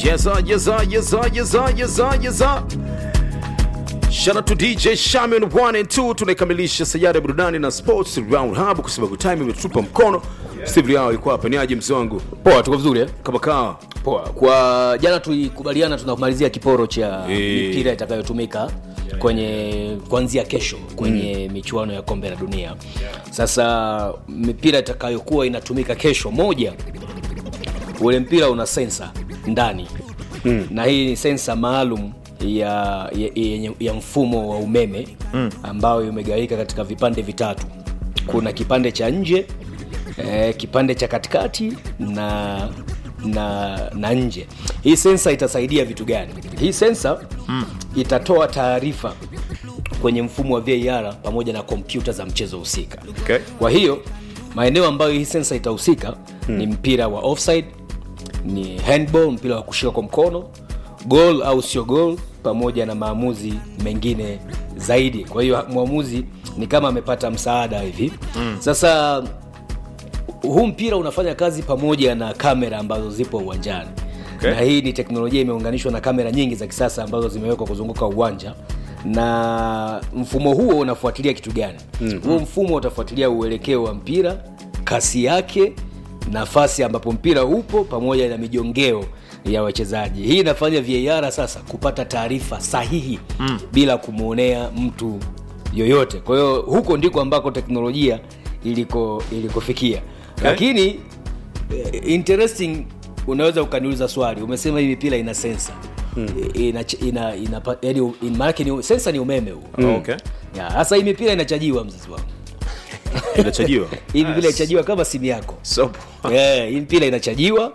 Yes, sir, yes, sir, yes, sir, yes, sir, yes, sir, yes, sir. Shout out to DJ Shaman 1 and 2 tunaikamilisha sayari ya burudani na sports round hub kwa sababu time imetupa mkono. Steve Liao yuko hapa, ni aje mzee wangu? Poa, tuko vizuri eh? Kama kawa. Poa. Kwa jana tulikubaliana tunamalizia kiporo cha Eh. mipira itakayotumika kwenye kuanzia kesho kwenye michuano ya kombe la dunia. Sasa mipira itakayokuwa inatumika kesho, moja, ule mpira una sensa ndani na hii ni sensa maalum ya, ya, ya, ya mfumo wa umeme ambayo imegawika katika vipande vitatu. Kuna kipande cha nje eh, kipande cha katikati na na na nje. Hii sensa itasaidia vitu gani? Hii sensa itatoa taarifa kwenye mfumo wa VAR pamoja na kompyuta za mchezo husika. Okay. Kwa hiyo maeneo ambayo hii sensa itahusika ni mpira wa offside, ni handball, mpira wa kushika kwa mkono, goal au sio goal, pamoja na maamuzi mengine zaidi. Kwa hiyo mwamuzi ni kama amepata msaada hivi. Sasa huu mpira unafanya kazi pamoja na kamera ambazo zipo uwanjani Okay. na hii ni teknolojia imeunganishwa na kamera nyingi za kisasa ambazo zimewekwa kuzunguka uwanja na mfumo huo unafuatilia kitu gani mm-hmm. huo mfumo utafuatilia uelekeo wa mpira kasi yake nafasi ambapo mpira upo pamoja na mijongeo ya wachezaji hii inafanya var sasa kupata taarifa sahihi mm. bila kumwonea mtu yoyote kwa hiyo huko ndiko ambako teknolojia iliko ilikofikia okay. lakini eh, interesting unaweza ukaniuliza swali umesema hii mipira ina sensa hmm. ina, ina, ina, yani, in, maanake ni sensa ni umeme huu Oh, okay. Ya, sasa hii mipira inachajiwa mzazi wangu Inachajiwa. hii mipira inachajiwa kama simu yako So, yeah, hii mpira inachajiwa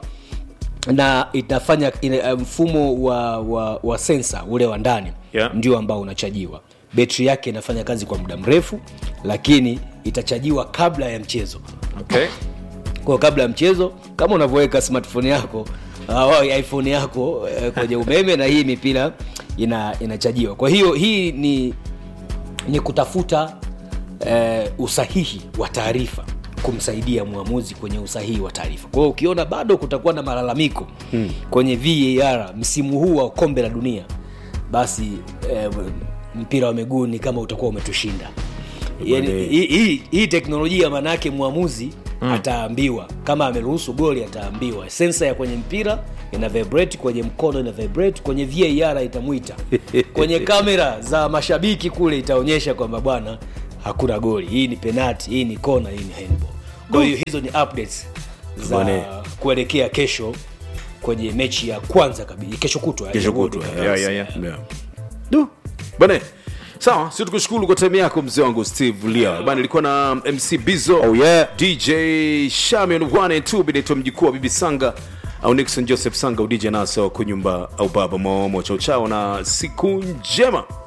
na itafanya ina, mfumo wa, wa, wa sensa ule wa ndani Yeah. ndio ambao unachajiwa betri yake inafanya kazi kwa muda mrefu lakini itachajiwa kabla ya mchezo okay. kwa kabla ya mchezo kama unavyoweka smartphone yako au iphone yako eh, kwenye umeme na hii mipira ina inachajiwa kwa hiyo hii ni ni kutafuta eh, usahihi wa taarifa kumsaidia mwamuzi kwenye usahihi wa taarifa kwa hiyo ukiona bado kutakuwa na malalamiko hmm. kwenye var msimu huu wa kombe la dunia basi eh, mpira wa miguu ni kama utakuwa umetushinda yani, Bwana. hii, hii, hii teknolojia maanaake mwamuzi mm. ataambiwa kama ameruhusu goli ataambiwa sensa ya kwenye mpira ina vibrate kwenye mkono ina vibrate kwenye var itamwita kwenye kamera za mashabiki kule itaonyesha kwamba bwana hakuna goli hii ni penati hii ni kona hii ni handball kwa hiyo hizo ni updates za Bwana. kuelekea kesho kwenye mechi ya kwanza kabisa kesho kutwa ya kesho World kutwa Cup. yeah, yeah, yeah. yeah. Du. bane sawa si tukushukuru kwa time yako mzee wangu steve lia bana ilikuwa na mc bizo Oh, yeah. dj shamion 1 and 2 binaitwa mjukuu wa bibi sanga au nixon joseph sanga udj nasa wa kunyumba au baba maomo chao chao na siku njema